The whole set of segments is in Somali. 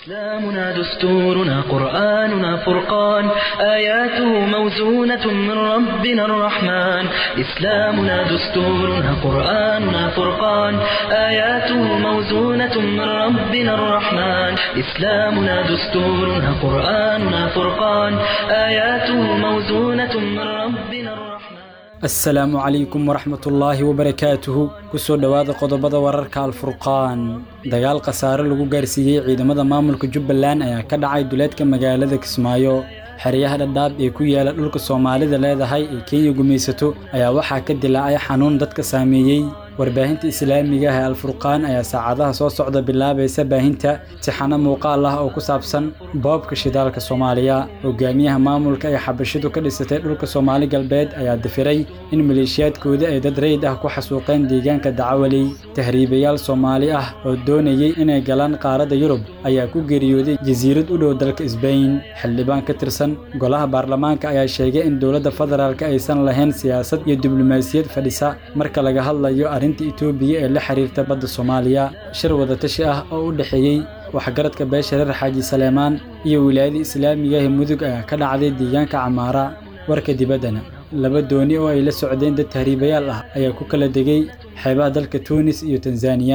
إسلامنا دستورنا قرآننا فرقان آياته موزونة من ربنا الرحمن إسلامنا دستورنا قرآننا فرقان آياته موزونة من ربنا الرحمن إسلامنا دستورنا قرآننا فرقان آياته موزونة من ربنا الرحمن asalaamu calaykum waraxmatullaahi wabarakaatuhu kusoo dhowaada qodobada wararka alfurqaan dagaal khasaare lagu gaarsiiyey ciidamada maamulka jubbaland ayaa ka dhacay duleedka magaalada kismaayo xeryaha dhadhaab ee ku yaala dhulka soomaalida leedahay ee kenya gumaysato ayaa waxaa ka dilaacay xanuun dadka saameeyey warbaahinta islaamiga ah ee alfurqaan ayaa saacadaha soo socda bilaabaysa baahinta tixano muuqaal ah oo ku saabsan boobka shidaalka soomaaliya hogaamiyaha maamulka ee xabashidu ka dhisatay dhulka soomaali galbeed ayaa difiray in maleeshiyaadkooda ay dad rayid ah ku xasuuqeen deegaanka dacawaley tahriibayaal soomaali ah oo doonayey inay galaan qaaradda yurub ayaa ku geeriyooday jasiirad u dhow dalka isbayn xildhibaan ka tirsan golaha baarlamaanka ayaa sheegay in dowladda federaalk aysan lahayn siyaasad iyo diblomaasiyad fadhisa marka laga hadlayo arrinta itoobiya ee la xiriirta badda soomaaliya shir wadatashi ah oo u dhexeeyey waxgaradka beesha reer xaaji saleemaan iyo wilaayada islaamiga ee mudug ayaa ka dhacday deegaanka camaara warka dibaddana laba dooni oo ay la socdeen dad tahriibayaal ah ayaa ku kala degay xeebaha dalka tuunis iyo tanzaniya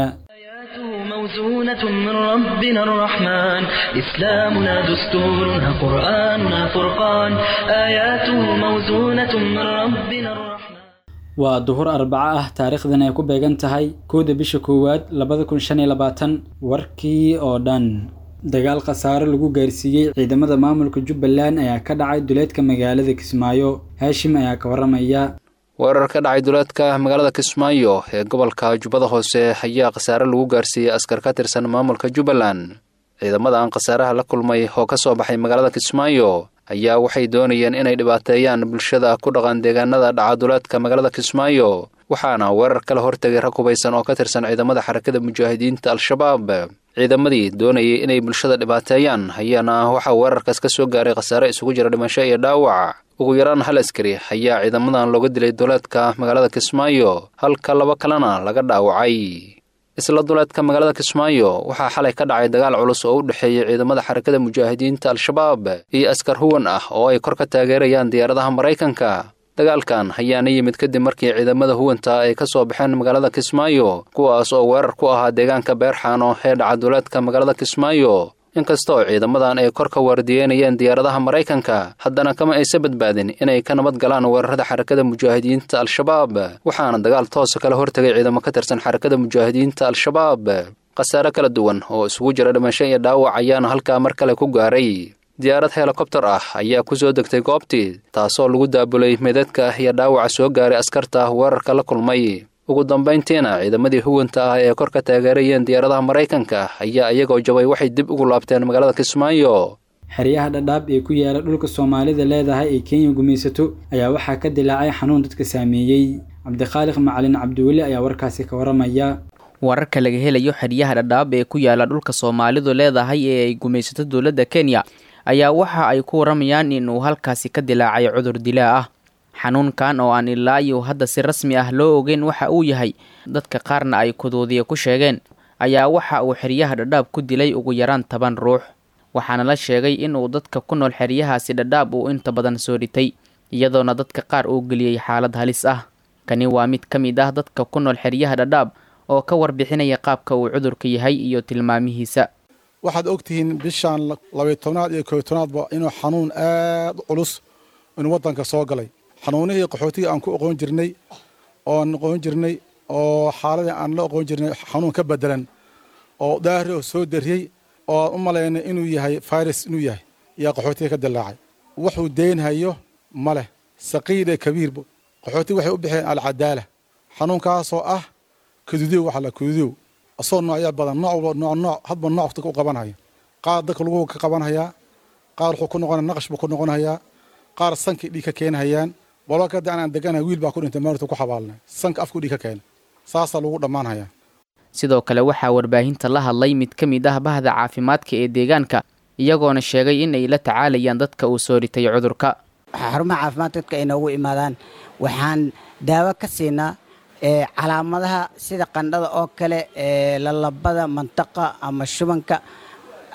موزونة من ربنا الرحمن إسلامنا دستورنا قرآننا فرقان آياته موزونة من ربنا الرحمن waa duhur arbaco ah taariikhdan ay ku beegan tahay kowda bisha koowaad labada kun shan iyo labaatan warkii oo dhan dagaal khasaare lagu gaarsiiyey ciidamada maamulka jubbaland ayaa ka dhacay duleedka magaalada kismaayo haashim ayaa ka waramaya weerar ka dhacay duleedka magaalada kismaayo ee gobolka jubbada hoose ayaa khasaare lagu gaarsiiyey askar ka tirsan maamulka jubbaland ciidamada aan khasaaraha la kulmay oo ka soo baxay magaalada kismaayo ayaa waxay doonayeen inay dhibaateeyaan bulshada ku dhaqan deegaanada dhaca duleedka magaalada kismaayo waxaana weerar kala hortegay rag hubaysan oo ka tirsan ciidamada xarakada mujaahidiinta al-shabaab ciidamadii doonayay inay bulshada dhibaateeyaan ayaana waxaa weerarkaas ka soo gaaray khasaare isugu jira dhimasho iyo dhaawac ugu yaraan hal askari ayaa ciidamadan looga dilay duleedka magaalada kismaayo halka laba kalena laga dhaawacay isla duleedka magaalada kismaayo waxaa xalay ka dhacay dagaal culus oo u dhexeeyey ciidamada xarakada mujaahidiinta al-shabaab iyo askar huwan ah oo ay kor ka taageerayaan diyaaradaha maraykanka dagaalkan ayaana yimid kadib markii ciidamada huwanta ay ka soo baxeen magaalada kismaayo kuwaas oo weerar ku ahaa deegaanka beerxaano ee dhaca duleedka magaalada kismaayo inkastoo ciidamadan ay kor ka waardiyeynayeen diyaaradaha maraykanka haddana kama aysa badbaadin inay ka nabad galaan weerarada xarakada mujaahidiinta al-shabaab waxaana dagaal toosa kala hortegay ciidamo ka tirsan xarakada mujaahidiinta al-shabaab khasaare kala duwan oo isugu jira dhimasho iyo dhaawac ayaana halkaa mar kale ku gaaray diyaarad helikobtar ah ayaa ku soo degtay goobtii taasoo lagu daabulay meedadka iyo dhaawaca soo gaaray askarta weerarka la kulmay ugu dambayntiina ciidamadii huwanta ah ee kor ka taageerayeen diyaaradaha maraykanka ayaa iyagoo jabay waxay dib ugu laabteen magaalada kismaayo xeryaha dhadhaab ee ku yaala dhulka soomaalida leedahay ee kenya gumaysato ayaa waxaa ka dilaacay xanuun dadka saameeyey cabdikhaaliq macalin cabdiweli ayaa warkaasi ka waramaya wararka laga helayo xeryaha dhadhaab ee ku yaala dhulka soomaalidu leedahay ee ay gumaysato dowladda kenya ayaa waxa ay ku waramayaan inuu halkaasi ka dilaacay cudur dilaa ah xanuunkan oo aan ilaa iyo hadda si rasmi ah loo ogeyn waxa uu yahay dadka qaarna ay kuduudiya ku sheegeen ayaa waxa uu xeryaha dhadhaab ku dilay ugu yaraan toban ruux waxaana la sheegay inuu dadka ku nool xeryahaasi dhadhaab uu inta badan soo dhitay iyadoona dadka qaar uu geliyey xaalad halis ah kani waa mid ka mid ah dadka ku nool xeryaha dhadhaab oo ka warbixinaya qaabka uu cudurka yahay iyo tilmaamihiisa waxaad ogtihiin bishaan labayo tobnaad iyo koyo tobnaadba inuu xanuun aad u culus inuu waddanka soo galay xanuunihii qaxootiga aan ku oqoon jirnay oon oqoon jirnay oo xaaladii aan la oqoon jirnay xanuun ka bedelan oo daahri oo soo dariyey oo aan u malaynay inuu yahay virus inuu yahay yaa qaxootiga ka dilaacay wuxuu deynhayo ma leh saqiir ee kabiirba qaxootiga waxay u bixeen alcadaala xanuunkaasoo ah kadudow waxa la kadudow asoo noocya badan nooc walba nooc nooc hadba nooc dadka u qabanhaya qaar dadka lagu ka qabanhayaa qaar wuxuu ku noqonaya naqash buu ku noqonayaa qaar sankii dhiig ka keenhayaan walba kada anaan deganahay wiil baa ku dhintay maarta ku xabaalnay sanka afku dhiig ka keenay saasaa lagu dhammaanhayaa sidoo kale waxaa warbaahinta la hadlay mid ka mid ah bahda caafimaadka ee deegaanka iyagoona sheegay in ay la tacaalayaan dadka uu soo ritay cudurka xarumaha caafimaad dadka ay noogu imaadaan waxaan daawo ka siinaa calaamadaha sida qandhada oo kale lalabada mantaqa ama shubanka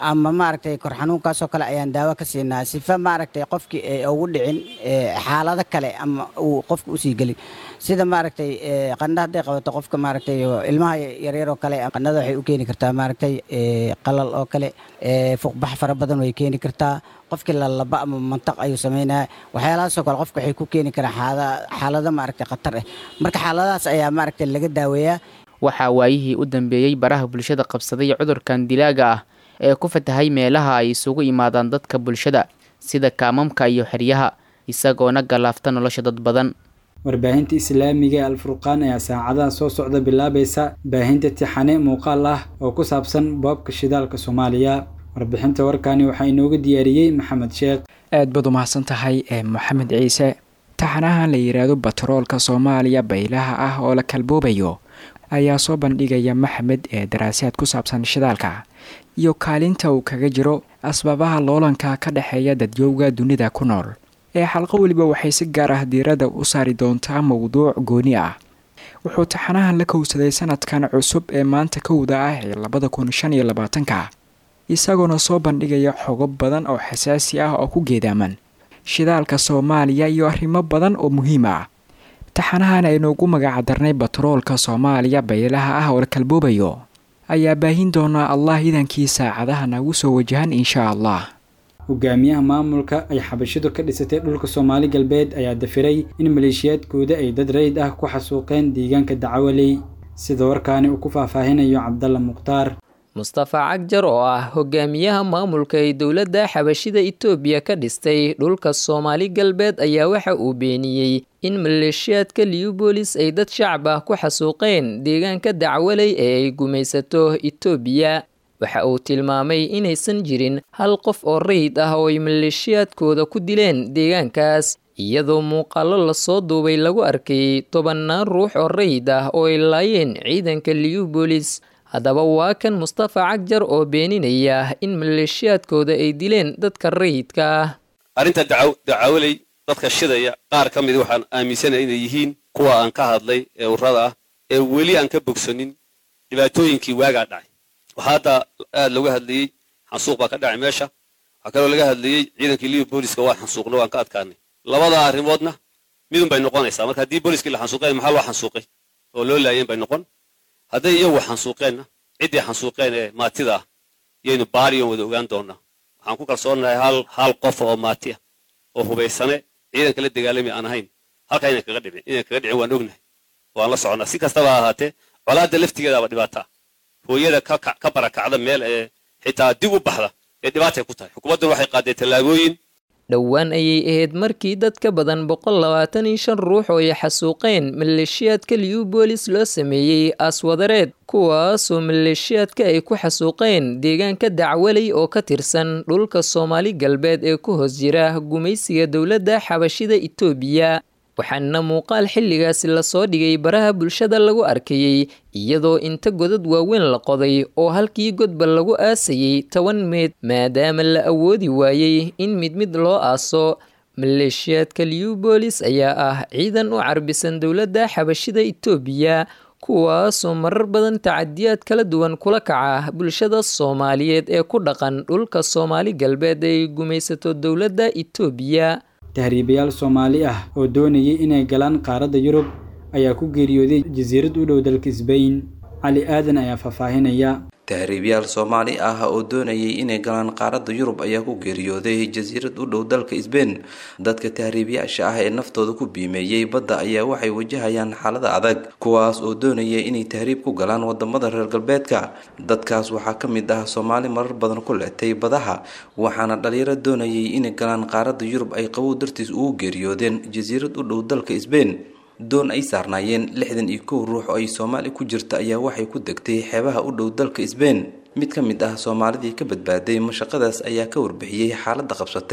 ama maaragtay kor xanuunkaasoo kale ayaan daawo ka siinaa sifa maaragtay qofkii ay ugu dhicin xaalado kale ama uu qofka usii gelin sida maaragtay qandha hadday qabato qofka maaragtay ilmaha yaryar oo kale qandhada waxay u keeni kartaa maaragtay qalal oo kale fuqbax fara badan way keeni kartaa qofkii lalaba ama mantaq ayuu sameynaya waxyaalahaasoo kale qofka waxay ku keeni karaa xaalado maaragtay khatar ah marka xaaladahaas ayaa maaragtay laga daaweeyaa waxaa waayihii u dambeeyey baraha bulshada qabsaday cudurkan dilaaga ah ee ku fatahay meelaha ay isugu imaadaan dadka bulshada sida kaamamka iyo xeryaha isagoona galaafta nolosha dad badan warbaahinta islaamiga ee alfurqaan ayaa saacadaha soo socda bilaabaysa baahinta tixane muuqaal ah oo ku saabsan boobka shidaalka soomaaliya warbixinta warkani waxaa inooga diyaariyey maxamed sheekh aad baad u mahadsan tahay ee moxamed ciise taxanahan la yidhaahdo batroolka soomaaliya baylaha ah oo la kalboobayo ayaa soo bandhigaya maxamed ee daraasaad ku saabsan shidaalka iyo kaalinta uu kaga jiro asbaabaha loolanka ka dhexeeya dadyowga dunida ku nool ee xalqo weliba waxay si gaar ah diiradda u saari doontaa mowduuc gooni ah wuxuu taxanahan la kowsaday sanadkan cusub ee maanta kowda ah ee labada kun shan iyo labaatanka isagoona soo bandhigaya xogo badan oo xasaasi ah oo ku geedaaman shidaalka soomaaliya iyo arrimo badan oo muhiim ah taxanahan aynuugu magacdarnay batroolka soomaaliya baylaha ah oo la kalboobayo ayaa baahin doonaa allah idankii saacadaha nagu soo wajahan inshaa allah hogaamiyaha maamulka ay xabashidu ka dhisatay dhulka soomaali galbeed ayaa dafiray in maleeshiyaadkooda ay dad rayid ah ku xasuuqeen deegaanka dacawaley sida warkaani uu ku faahfaahinayo cabdalla mukhtaar mustafa cagjar oo ah hogaamiyaha maamulka ee dowladda xabashida itoobiya ka dhistay dhulka soomaali galbeed ayaa waxa uu beeniyey in maleeshiyaadka liubolis ay dad shacab ah ku xasuuqeen deegaanka dacwaley ee ay gumaysato itoobiya waxa uu tilmaamay inaysan jirin hal qof oo rayid ah oo ay maleeshiyaadkooda ku dileen deegaankaas iyadoo muuqaallo lasoo duubay lagu arkay tobannaan ruux oo rayid ah oo ay laayeen ciidanka liubolis haddaba waa kan mustafa cagjar oo beeninaya in maleeshiyaadkooda ay dileen dadka rayidka ah arrinta dacawaley dadka shidaya qaar ka mid waxaan aaminsanaya inay yihiin kuwa aan ka hadlay ee urrada ah ee weli aan ka bogsanin dhibaatooyinkii waagaa dhacay waxaa hadda aad looga hadlayey xansuuq baa ka dhacay meesha waxaa kaloo laga hadlayey ciidankii liyo booliska waa xansuuqna waan ka adkaanay labada arrimoodna midun bay noqonaysaa marka haddii booliskii la xansuuqeen maxaa loo xansuuqay oo loo laayeen bay noqon hadday iyagu xansuuqeenna ciddii xansuuqeen ee maatida ah yaynu baariyon wada ogaan doonaa waxaan ku kalsoonahay hal hal qof oo maati ah oo hubaysane ciidanka la dagaalami aan ahayn halkaa inan kaga dhicin inan kaga dhicin waan ognahay waan la soconnaa si kastaba ha ahaatee colaadda laftigeedaaba dhibaataa hooyada ka barakacda meel ee xitaa dib u baxda ee dhibaatay ku tahay xukuumaddan waxay qaadeen tallaabooyin dhowaan ayay ahayd markii dad ka badan boqol labaatan iyo shan ruux oo ay xasuuqeen maleeshiyaadka liubolis loo sameeyey aaswadareed kuwaasoo maleeshiyaadka ay ku xasuuqeen deegaanka dacwaley oo ka tirsan dhulka soomaali galbeed ee ku hoos jira gumaysiga dowladda xabashida itoobiya waxaana muuqaal xilligaasi lasoo dhigay baraha bulshada lagu arkayey iyadoo inta godad waaweyn la qoday oo halkii godba lagu aasayey toban meed maadaama la awoodi waayey in mid mid loo aaso maleeshiyaadka liubolis ayaa ah ciidan u carbisan dowladda xabashida itoobiya kuwaasoo marar badan tacadiyaad kala duwan kula kaca bulshada soomaaliyeed ee ku dhaqan dhulka soomaali galbeed ay gumaysato dowladda itoobiya tahriibayaal soomaali ah oo doonayay inay galaan qaaradda yurub ayaa ku geeriyooday jasiirad u dhow dalka sbain cali aadan ayaa faahfaahinaya tahriibyaal soomaali ah oo doonayay inay galaan qaaradda yurub ayaa ku geeriyooday jasiirad u dhow dalka sbain dadka tahriibyaasha ah ee naftooda ku biimeeyey badda ayaa waxay wajahayaan xaalada adag kuwaas oo doonaya inay tahriib ku galaan wadamada reer galbeedka dadkaas waxaa ka mid ah soomaali marar badan ku letay badaha waxaana dhalinyaro doonayay inay galaan qaaradda yurub ay qabow dartiis ugu geeriyoodeen jasiirad u dhow dalka sbain doon ay saarnaayeen lixdan iyo kow ruux oo ay soomaali ku jirta ayaa waxay ku degtay xeebaha u dhow dalka sbain mid ka mid ah soomaalidii ka badbaaday mashaqadaas ayaa ka warbixiyey xaaladda qabsatay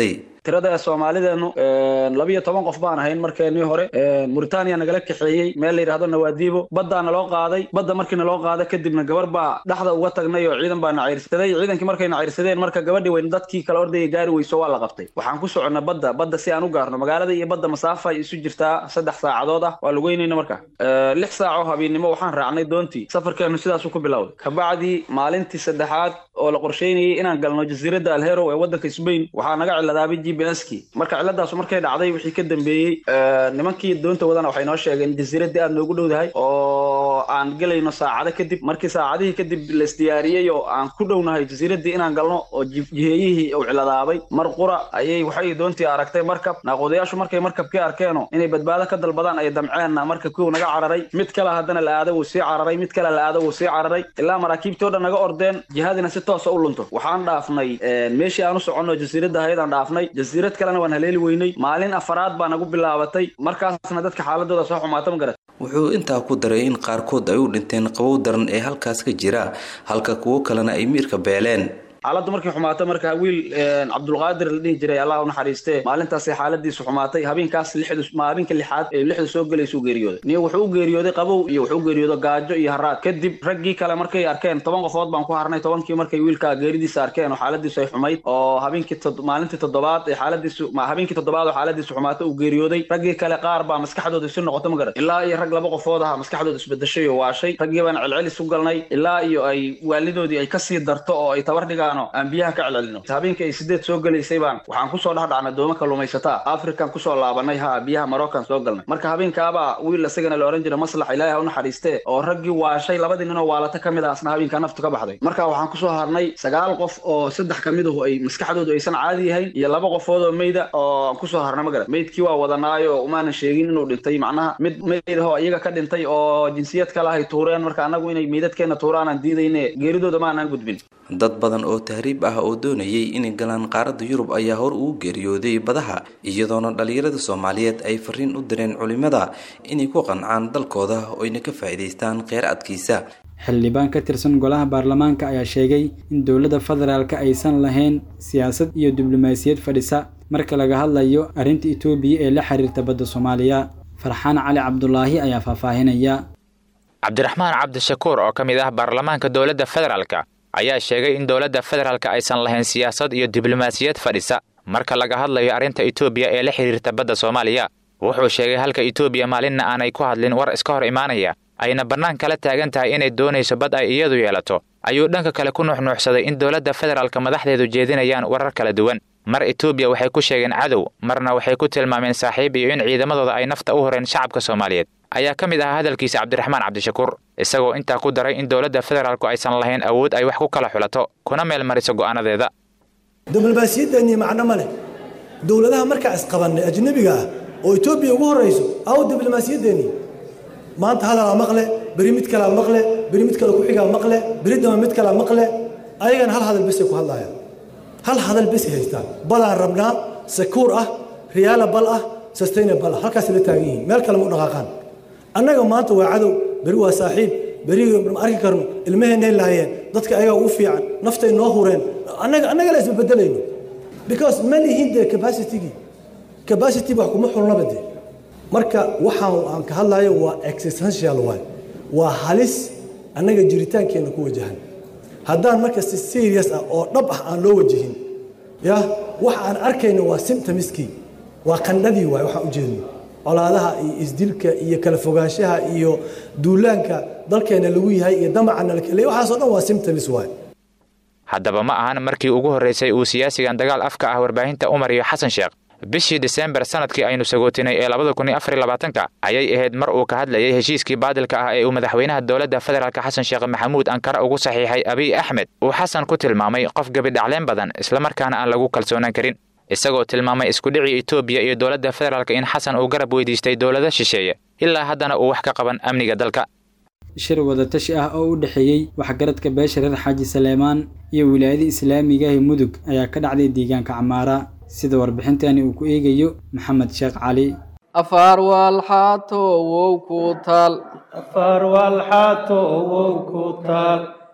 tirada ee soomaalideenu labiyo toban qof baan ahayn markeenii hore muritaaniya nagala kaxeeyey meel la yidhahdo nawaadiibo baddaa naloo qaaday badda markii naloo qaada kadibna gabar baa dhexda uga tagnay oo ciidan baa nacayrsaday ciidankii markay nacayrsadeen marka gabadhii weyn dadkii kale ordaya gaari weyso waa la qabtay waxaan ku soconnay badda badda si aan u gaarno magaalada iyo badda masaafa ay isu jirtaa saddex saacadood ah waa lugeynayna marka lix saaco habeennimo waxaan raacnay doontii safarkeenu sidaasuu ku bilowday kabacdii maalintii saddexaad oo la qorsheynayay inaan galno jasiiradda alhero ee waddanka sbain waxaa naga ciladaabay g b s kii marka cilladaasu markay dhacday wixii ka dambeeyey nimankii doonta wadana waxay noo sheegeen jasiiraddii aad noogu dhowdahay oo aan gelayno saacado kadib markii saacadihii kadib laisdiyaariyey oo aan ku dhownahay jasiiraddii inaan galno oo jiheeyihii uu ciladaabay mar qura ayay waxay doontii aragtay markab naaquudayaashu markay markabkii arkeeno inay badbaado ka dalbadaan ay damceenna markabkii uu naga cararay mid kale haddana la aado wuu sii cararay mid kale la aado wuu sii cararay ilaa maraakiibtii o dhan naga ordeen jihadina si toosa u lunto waxaan dhaafnay meeshii aan u soconno jasiiradda hayadaan dhaafnay jasiirad kalena waan haleeli weynay maalin afaraad baa nagu bilaabatay markaasna dadka xaaladooda soo xumaata ma garat wuxuu intaa ku daray in qaarkood ay u dhinteen qabow daran ee halkaas ka jira halka kuwo kalena ay miirka beeleen xaaladdu markay xumaato marka wiil cabdulqaadir la dhihi jiray allah u naxariistee maalintaasay xaaladiisu xumaatay habeenkaas lixdu habeenka lixaad ee lixdu soo gelaysuu geeriyooday niyo wuxuu u geeriyooday qabow iyo wuxuu u geeriyooday gaajo iyo haraad kadib raggii kale markay arkeen toban qofood baan ku harnay tobankii markay wiilka geeridiisa arkeen oo xaaladiisu ay xumayd oo habeenkii maalintii toddobaad ee xaaladiisu habeenkii toddobaad oo xaaladiisu xumaatay uu geeriyooday raggii kale qaar baa maskaxdooda isu noqoto ma garan ilaa iyo rag laba qofood aha maskaxdooda isbedeshay oo waashay raggii baan celcelis u galnay ilaa iyo ay waalidoodii ay kasii darto oo ay tabar dhigaan aan biyaha ka celcelino habeenkii ay sideed soo gelaysay baan waxaan kusoo dhex dhacnay dooma kalluumaysataa african kusoo laabanay ha biyaha maroccan soo galnay marka habeenkaabaa wiil isagana la ohan jiray maslax ilaahi ha u naxariistee oo raggii waashay labadii nin oo waalata ka mid ah asna habeenkaa naftu ka baxday marka waxaan kusoo harnay sagaal qof oo saddex ka midahu ay maskaxdoodu aysan caadi yahayn iyo laba qofood oo meyda oo kusoo harnay ma garan meydkii waa wadanaayo umaanan sheegin inuu dhintay macnaha mid meyd ahoo iyaga ka dhintay oo jinsiyad kale ahay tuureen marka annagu inay meydadkeena tuuraanaan diidayne geeridooda maanaan gudbin dad badan oo tahriib ah oo doonayay inay galaan qaaradda yurub ayaa hor ugu geeriyooday badaha iyadoona dhallinyarada soomaaliyeed ay fariin u direen culimada inay ku qancaan dalkooda oo ayna ka faa'iidaystaan kheyraadkiisa xildhibaan ka tirsan golaha baarlamaanka ayaa sheegay in dowladda federaalka aysan lahayn siyaasad iyo diblomaasiyad fadhisa marka laga hadlayo arrinta etoobiya ee la xiriirta badda soomaaliya farxaan cali cabdulaahi ayaa faahfaahinaya cabdiraxmaan cabdishakuur oo ka mid ah baarlamaanka dowladda federaalka ayaa sheegay in dowladda federaalka aysan lahayn siyaasad iyo diblomaasiyad fadhisa marka laga hadlayo arrinta etoobiya ee la xidhiirta badda soomaaliya wuxuu sheegay halka etoobiya maalinna aanay ku hadlin war iska hor imaanaya ayna bannaan kala taagan tahay inay doonayso bad ay iyadu yeelato ayuu dhanka kale ku nuuxnuuxsaday in dowladda federaalka madaxdeedu jeedinayaan warar kala duwan mar etoobiya waxay ku sheegeen cadow marna waxay ku tilmaameen saaxiib iyo in ciidamadooda ay nafta u horeen shacabka soomaaliyeed ayaa ka mid ahaa hadalkiisa cabdiraxmaan cabdishakuur isagoo intaa ku daray in dowladda federaalku aysan lahayn awood ay wax ku kala xulato kuna meel mariso go'aanadeeda diblomaasiyaddeenii macno ma leh dowladaha markaa isqabannay ajnebiga ah oo etoobiya ugu horrayso aw diblomaasiyaddeenii maanta hadalaa maqle beri mid kalaa maqle beri mid kale ku-xigaa maqle beri dama mid kalaa maqle ayagana hal hadal besay ku hadlaayaan hal hadal besay haystaan badaan rabnaa sakuur ah riyaala bal ah sustainable ah halkaasay la taagan yihiin meel kale ma u dhaqaaqaan annaga maanta waa cadow beri waa saaxiib beri ma arki karno ilmaheennay lahaayeen dadka ayagaa ugu fiican naftay noo hureen annaga annaga la isbebedelayno because ma lihin dee capacitygii capacity wax kuma xulnaba dee marka waxaan aan ka hadlayo waa existential waay waa halis annaga jiritaankeenna ku wajahan haddaan marka si serious ah oo dhab ah aan loo wajihin ya waxa aan arkayno waa symptomiskii waa qandhadii waay waxaan u jeedno colaadaha iyo isdilka iyo kala fogaanshaha iyo duulaanka dalkeena lagu yahay iyo damacana lakele waxaasoo dhan waa symptoms waay haddaba ma ahan markii ugu horraysay uu siyaasigan dagaal afka ah warbaahinta umar iyo xasan sheekh bishii diseembar sanadkii aynu sagootinay ee labada kun iyo afar iyo labaatanka ayay ahayd mar uu ka hadlayay heshiiskii baadilka ah ee uu madaxweynaha dowladda federaalka xasan sheekh maxamuud ankara ugu saxiixay abiy axmed uu xasan ku tilmaamay qof gebidhacleen badan islamarkaana aan lagu kalsoonaan karin isagoo tilmaamay iskudhicii etoobiya iyo dowladda federaalka in xasan uu garab weydiistay dowlado shisheeye ilaa haddana uu wax ka qaban amniga dalka shir wadatashi ah oo u dhexeeyey waxgaradka beesha reer xaaji saleemaan iyo wilaayada islaamiga ee mudug ayaa ka dhacday deegaanka camaara sida warbixintani uu ku eegayo maxamed sheekh cali afaar waalxaato wow ku taal afaar waalxaato wow ku taal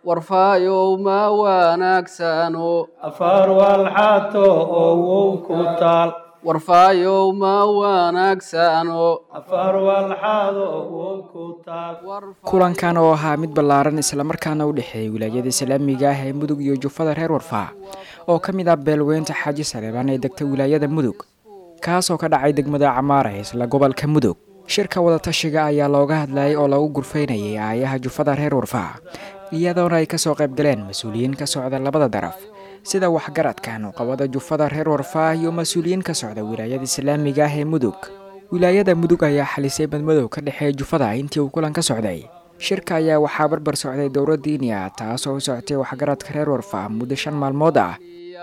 warfaayow ma wanaagsano afaar walxato owow ku taal warfaayow ma wanaagsano afaar walxaado owow ku taal kulankan oo ahaa mid ballaaran islamarkaana u dhexeeyay wilaayada islaamiga ah ee mudug iyo jufada reer warfaa oo ka mid ah beelweynta xaaji saleebaan ee degta wilaayada mudug kaasoo ka dhacay degmada camaara ee isla gobolka mudug shirka wadatashiga ayaa looga hadlayay oo lagu gurfaynayay aayaha jufada reer warfaa iyadoona ay kasoo qayb galeen mas-uuliyiin ka socda labada daraf sida waxgaradka nuqabada jufada reer warfaa iyo mas-uuliyiin ka socda wilaayada islaamiga ah ee mudug wilaayada mudug ayaa xalisay madmadow ka dhexeeya jufada intii uu kulan ka socday shirka ayaa waxaa barbar socday dowra diiniya taasoo u socotay waxgaradka reer warfaa muddo shan maalmood ah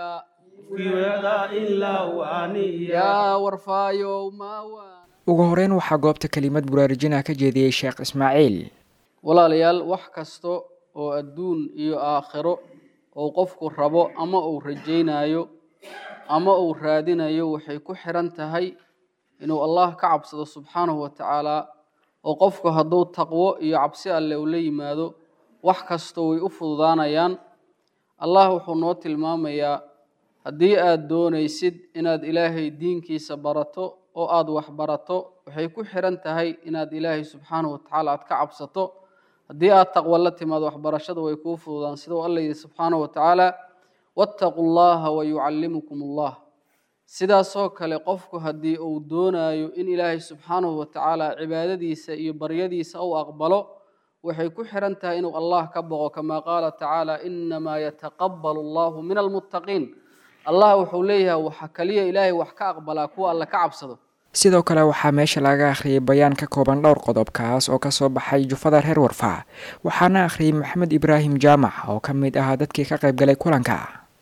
ugu horeyn waxaa goobta kelimad buraarujinah ka jeediyey sheekh ismaaciil walaalayaal wax kasta oo adduun iyo aakhiro oo qofku rabo ama uu rajaynayo ama uu raadinayo waxay ku xiran tahay inuu allah ka cabsado subxaanahu wa tacaala oo qofku hadduu taqwo iyo cabsi alle uu la yimaado wax kasta way u fududaanayaan allah wuxuu noo tilmaamayaa haddii aad doonaysid inaad ilaahay diinkiisa barato oo aad wax barato waxay ku xiran tahay inaad ilaahay subxaanahu wa tacaala aad ka cabsato haddii aad taqwo la timaado waxbarashada way kuu fududaan sida uu alla yidhi subxaanahu wa tacaala wattaquu llaha wayucallimukum allah sidaasoo kale qofku haddii uu doonayo in ilaahay subxaanahu wa tacaala cibaadadiisa iyo baryadiisa uu aqbalo waxay ku xiran tahay inuu allah ka boqo kamaa qaala tacaala inamaa yataqabalu allahu min almuttaqiin allah wuxuu leeyahay waxa kaliya ilaahay wax ka aqbalaa kuwa alle ka cabsado sidoo kale waxaa meesha laga akhriyay bayaan ka kooban dhowr qodob kaas oo kasoo baxay jufada reer warfaa waxaana akhriyay maxamed ibraahim jaamac oo ka mid ahaa dadkii ka qayb galay kulanka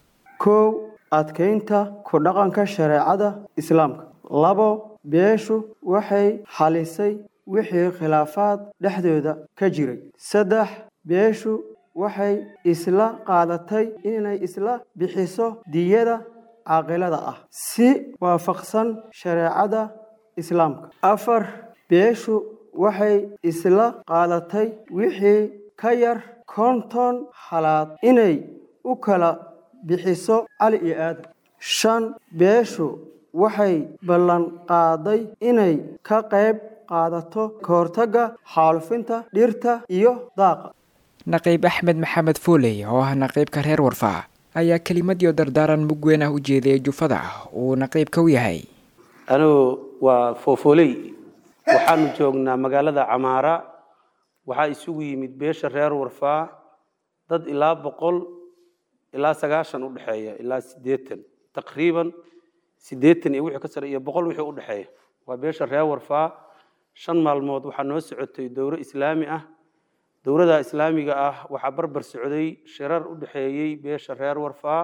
kow adkaynta ku dhaqanka shareecada islaamka labo beeshu waxay xalisay wixii khilaafaad dhexdooda ka jiray saddex beeshu waxay isla qaadatay inay isla bixiso diyada caaqilada ah si waafaqsan shareecada islaamka afar beeshu waxay isla qaadatay wixii ka yar konton halaad inay u kala bixiso cali iyo aadan shan beeshu waxay ballan qaaday inay ka qayb qaadato kahortagga xaalufinta dhirta iyo daaqa naqiib axmed maxamed fooley oo ah naqiibka reer warfaa ayaa kelimadiyo dardaaran mug weyn ah u jeediyay jufada uu naqiibka u yahay anigu waa foofooley waxaanu joognaa magaalada camaara waxaa isugu yimid beesha reer warfaa dad ilaa boqol ilaa sagaashan u dhexeeya ilaa siddeetan taqriiban siddeetan iyo wixii ka sare iyo boqol wixii u dhexeeya waa beesha reer warfaa shan maalmood waxaa noo socotay dowro islaami ah dowladda islaamiga ah waxaa barbar socday shirar u dhexeeyey beesha reer warfaa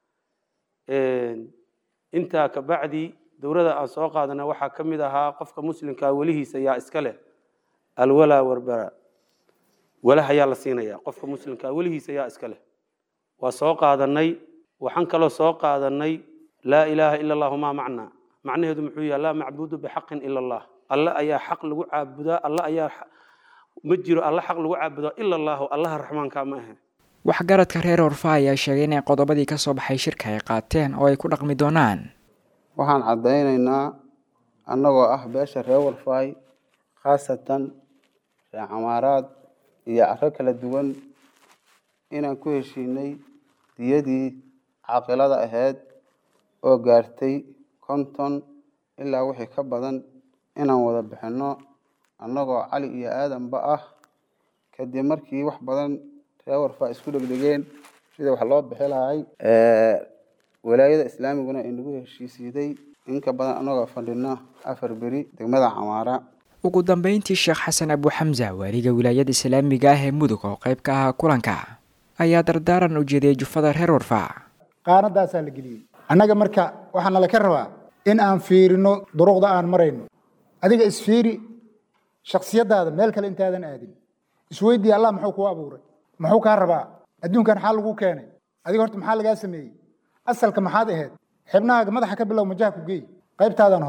intaa kabacdi dowladda aan soo qaadana waxaa ka mid ahaa qofka muslimkaa welihiisa yaa iska leh alwalaa warbara walaha yaa la siinaya qofka muslimkaa welihiisa yaa iska leh waa soo qaadanay waxaan kaloo soo qaadanay laa ilaaha ila allahu maa macnaa macnaheedu muxuu yaha laa macbuudu bixaqin ila allah alle ayaa xaq lagu caabudaa alle ayaa ma jiro alle xaq lagu caabudaa ila allahu allaha raxmaanka ma ahe waxgaradka reer warfa ayaa sheegay inay qodobadii ka soo baxay shirka ay qaateen oo ay ku dhaqmi doonaan waxaan caddaynaynaa annagoo ah beesha reer warfaay khaasatan reer camaaraad iyo caro kala duwan inaan ku heshiinay diyadii caaqilada ahayd oo gaartay konton ilaa wixii ka badan inaan wada bixinno annagoo cali iyo aadanba ah kadib markii wax badan reer warfaa isku dhegdhegeen sida wax loo bixi lahay walaayada islaamiguna inagu heshiisiiday inka badan annagoo fadhino afar beri degmada camaara ugu dambeyntii sheekh xasan abu xamsa waaliga wilaayada islaamiga ah ee mudug oo qayb ka ahaa kulanka ayaa dardaaran u jeediyay jufada reer warfaa qaanadaasaa la geliyey annaga marka waxaa nala ka rabaa in aan fiirino duruqda aan marayno adiga isfiiri shaksiyadaada meel kale intaadan aadin isweydii allah muxuu kuu abuuray muxuu kaa rabaa adduunkan maxaa lagu keenay adiga horta maxaa lagaa sameeyey asalka maxaad ahayd xibnahaaga madaxa ka bilow majaha ku geey qaybtaadan hore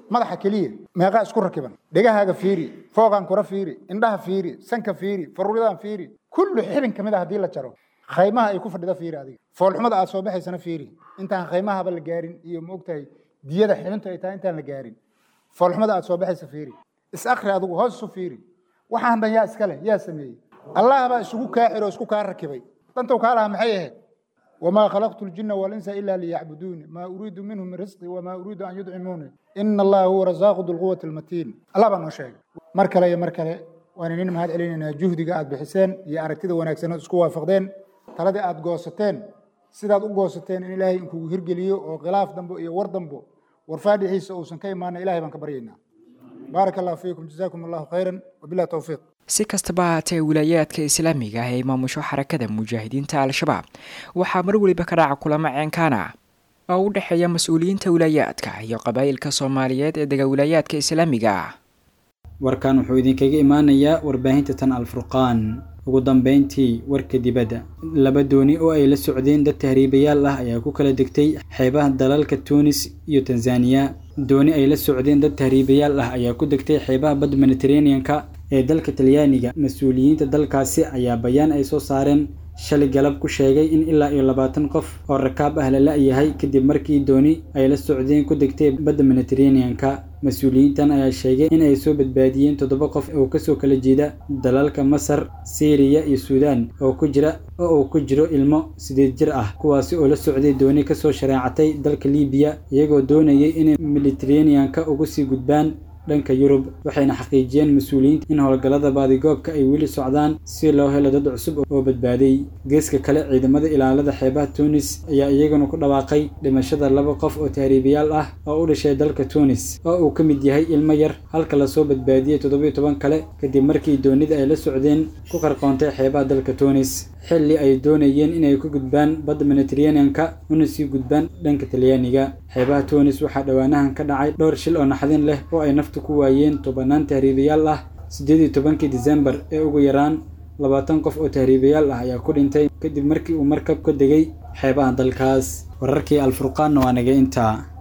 madaxa keliya meeqaa isku rakiban dhegahaaga fiiri foogaan kura fiiri indhaha fiiri sanka fiiri faruuridaan fiiri kullu xibin ka mid a haddii la jaro khaymaha ay ku fadhida fiiri adiga foolxumada aad soo baxaysana fiiri intaan khaymahaba la gaarin iyo ma ogtahay diyada xibintu ay tahay intaan la gaarin foolxumada aad soo baxaysa fiiri is akri adigu hoos isu fiiri waxaan dhan yaa iska leh yaa sameeyey allah baa isugu kaa xiro isku kaa rakibay dantow kaa lahaa maxay ahayd wamaa khalaqtu ljinna walinsa ila liyacbuduuni maa uriidu minhum min risqi wamaa uriidu an yudcimuuni ina allaha huwa rasaaqu dulquwati almatiin allah baa noo sheegay mar kale iyo mar kale waan inin mahad celinaynaa juhdiga aad bixiseen iyo aragtida wanaagsan ood isku waafaqdeen taladii aad goosateen sidaad u goosateen in ilaahay inkugu hirgeliyo oo khilaaf dambo iyo war dambo warfaadhixiisa uusan ka imaana ilahay baan ka baryaynaa baaraka allahu fiikum jazaakum allahu khayran wabillahi towfiiq si kastaba haatee wilaayaadka islaamiga ah ee maamusho xarakada mujaahidiinta al-shabaab waxaa mar weliba ka dhaca kulamo ceenkaana oo u dhexeeya mas-uuliyiinta wilaayaadka iyo qabaa'ilka soomaaliyeed ee dega wilaayaadka islaamiga ah warkan wuxuu idinkaga imaanayaa warbaahinta tan alfurqaan ugu dambeyntii warka dibadda laba dooni oo ay la socdeen dad tahriibayaal ah ayaa ku kala degtay xeebaha dalalka tuunis iyo tanzaniya dooni ay la socdeen dad tahriibayaal ah ayaa ku degtay xeebaha badda mediterranean-ka ee dalka talyaaniga mas-uuliyiinta dalkaasi ayaa bayaan ay soo saareen shalay galab ku sheegay in ilaa iyo labaatan qof oo rakaab ah la la-yahay kadib markii dooni ay la socdeen ku degtay badda mediterranean-ka mas-uuliyiintan ayaa sheegay in ay soo badbaadiyeen toddoba qof oo kasoo kala jeeda dalalka masar siiriya iyo suudaan oo ku jira oo uu ku jiro ilmo sideed jir ah kuwaasi oo la socday dooni kasoo shareecatay dalka liibiya iyagoo doonayay inay mediterranean-ka ugu sii gudbaan dhanka yurub waxayna xaqiijiyeen mas-uuliyiinta in howlgallada baadigoobka ay weli socdaan si loo helo dad cusub oo badbaaday geeska kale ciidamada ilaalada xeebaha tuunis ayaa iyaguna ku dhawaaqay dhimashada laba qof oo tahriibayaal ah oo u dhashay dalka tuunis oo uu ka mid yahay ilmo yar halka lasoo badbaadiyey toddobiyo toban kale kadib markii doonida ay la socdeen ku qarqoontay xeebaha dalka tuunis xilli ay doonayeen inay ku gudbaan badda mediterranean-ka una sii gudbaan dhanka talyaaniga xeebaha tuunis waxaa dhowaanahan ka dhacay dhowr shil oo naxdin leh oo ay naftu ku waayeen tobanaan tahriibayaal ah siddeed iyo tobankii disembar ee ugu yaraan labaatan qof oo tahriibayaal ah ayaa ku dhintay kadib markii uu markab ka degay xeebaha dalkaas wararkii alfurqaanna waa naga intaa